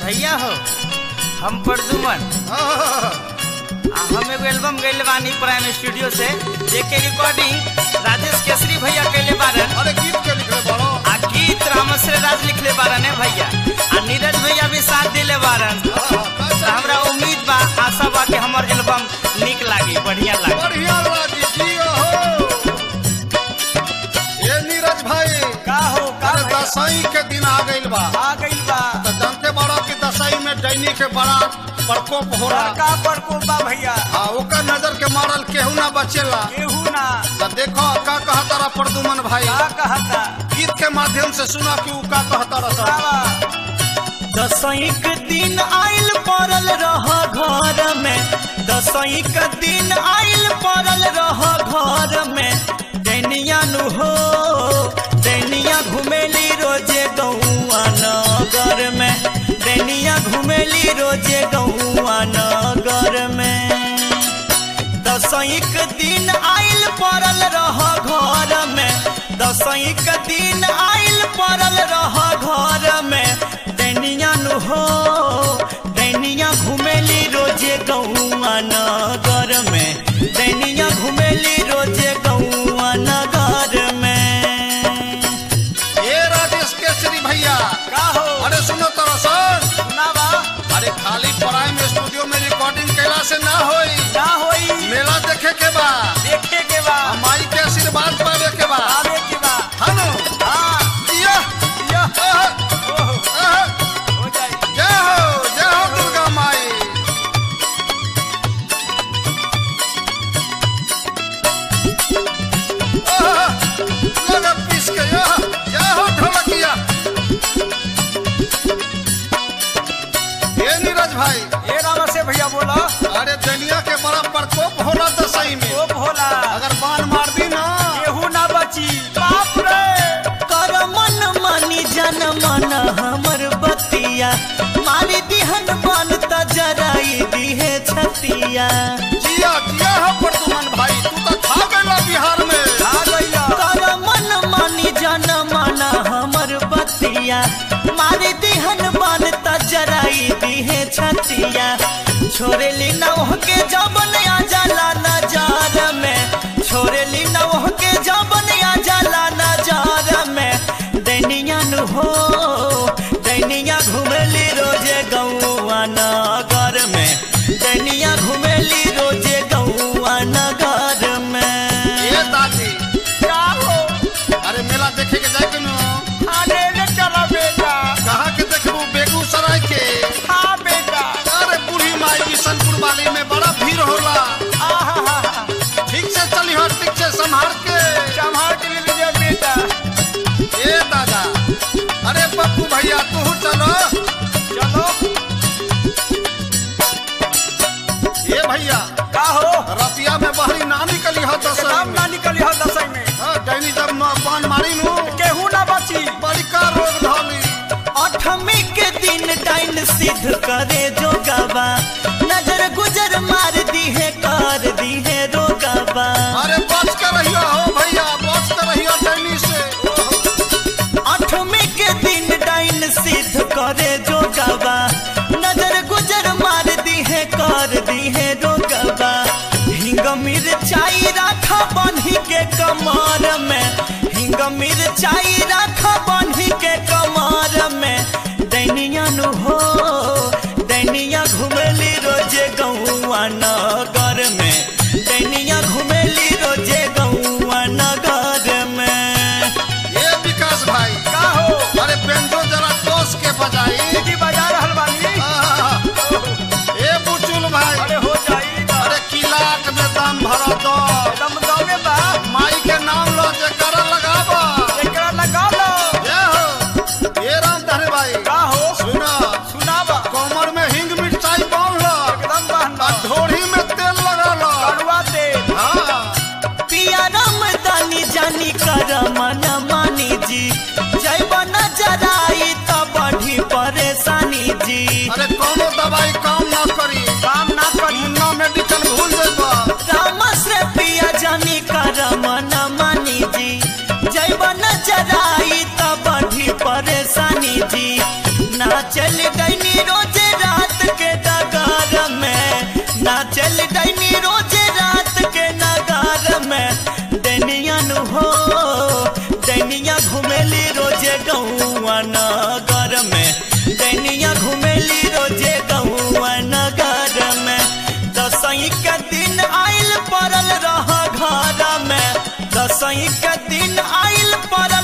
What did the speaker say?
भैया हो हम प्रदुमन हाँ, आ, हम एगो एल्बम गैले बानी प्राइम स्टूडियो से जेके रिकॉर्डिंग राजेश केसरी भैया कैले बारन अरे गीत के लिखले बड़ो आ गीत रामश्री राज लिखले बारन है भैया आ नीरज भैया भी साथ दिले बारन हाँ, कैसे? तो हमरा उम्मीद बा आशा बा कि हमर एल्बम निक लागी बढ़िया लागी बढ़िया लागी जियो हो ये नीरज भाई का हो का अरे दसई के दिन आ गइल बा आ गइल बा तो जानते बड़ो कि दसई में डैनी के बड़ा प्रकोप हो रहा का बड़को बा भैया हाँ ओकर नजर के मारल केहू ना बचेला केहू ना तो देखो का कहता रहा प्रदुमन भाई का कहता गीत के माध्यम से सुना कि ऊ का कहता रहा दसई के दिन आइल पड़ल रह घर में दसई के दिन आइल पड़ल रह घर में दैनिया नु हो दैनिया घुमेली रोजे गौआ नगर में दैनिया घुमेली रोजे गौआ नगर में दसई के दिन आइल पड़ल रह घर में दसई के दिन आइल पड़ल रह घर में दैनिया नु हो दैनिया घुमेली रोजे गौआ नगर में दैनिया घुमेली रोजे गौआ नगर में ये राजेश केसरी भैया का हो अरे सुनो तो रसन सुनावा अरे खाली प्राइम स्टूडियो में रिकॉर्डिंग कैला से ना होई ना होई मेला देखे के बा देखे के बा आ माई के आशीर्वाद पावे के बा आवे के बा हनो हाँ या या आह, ओहो आह, हो जाई जय हो जय हो दुर्गा माई आह, लगा पीस के या जय हो ढोलकिया ये नीरज भाई ए रामा से भैया बोला अरे दुनिया के बड़ा प्रकोप होला दसई में ओ भोला अगर बाण मार दी ना केहू ना बची बाप रे कर मन मानी जन मन हमर बतिया मारी दिहन बन त जराई दिहे छतिया जिया जिया हो प्रदुमन भाई तू तो खा गया बिहार में आ गइला कर मन मानी जन मन हमर बतिया मारी दिहन बन त जराई दिहे छतिया छोरेली नौह के जबन आ जाला नजार में छोरेली नौह के जबन आ जाला नजार में दैनिया नु हो दैनिया घुमेली रोजे गौआ नगर में दैनिया घुमेली रोजे गौआ नगर में ये दादी क्या हो अरे मेला देखे के जाए के नो खाने ले चला बेटा कहाँ के देखबू बेगूसराय के हाँ बेटा अरे बूढ़ी माई बिशनपुर वाली में बड़ा भीड़ होला आहा ठीक से चली हो ठीक से संभाल के संभाल के ले लीजिए बेटा ए दादा अरे पप्पू भैया तू चलो चलो ये भैया का हो रतिया में बहरी ना निकली हो दस नाम ना निकली हो दसई में डैनी जब न पान मारी नू केहू ना बची बड़ी का रोग धोली अठमी के दिन डाइन सिद्ध करे जो गवा नजर गुजर मार दी है कर दी है रोगवा अरे बच कर रहियो हो भैया बच कर रहियो डैनी से अठमी के दिन डाइन सिद्ध करे जो गवा नजर गुजर मार दी है कर दी है रोगवा हिंग मिर्चाई राखा बन्ही के कमर में हिंग मिर्चाई राखा बन्ही के कमर में दैनिया नु हो दैनिया घुमेली रोजे गौआ नगर में दैनिया घुमेली रोजे गौआ नगर में ये विकास भाई का हो अरे बेंजो जरा टोस के बजाई सीटी बजा रहल बानी आहा, ए बुचुल भाई अरे हो जाई ना अरे किलाट में दम भरा दो दम दमे बा माई के नाम लो जे कर लगाबो एकरा लगा लो ये हो ये राम धरे भाई का हो सुना सुनावा कमर में हिंग मिर्चाई बांध लो एकदम बहना आ ढोढ़ी में तेल लगा लो कड़वा दे हाँ पिया राम दानी जानी कर मन मानी जी जय बना जराई तो बढ़ी परेशानी जी अरे कोनो दवाई काम ना करी काम ना करी मुन्ना मेडिकल भूल जेबा राम से पिया जानी कर मन मानी जी जय बना जराई तो बढ़ी परेशानी जी ना चल गई रोज दसई के दिन आइल पड़ल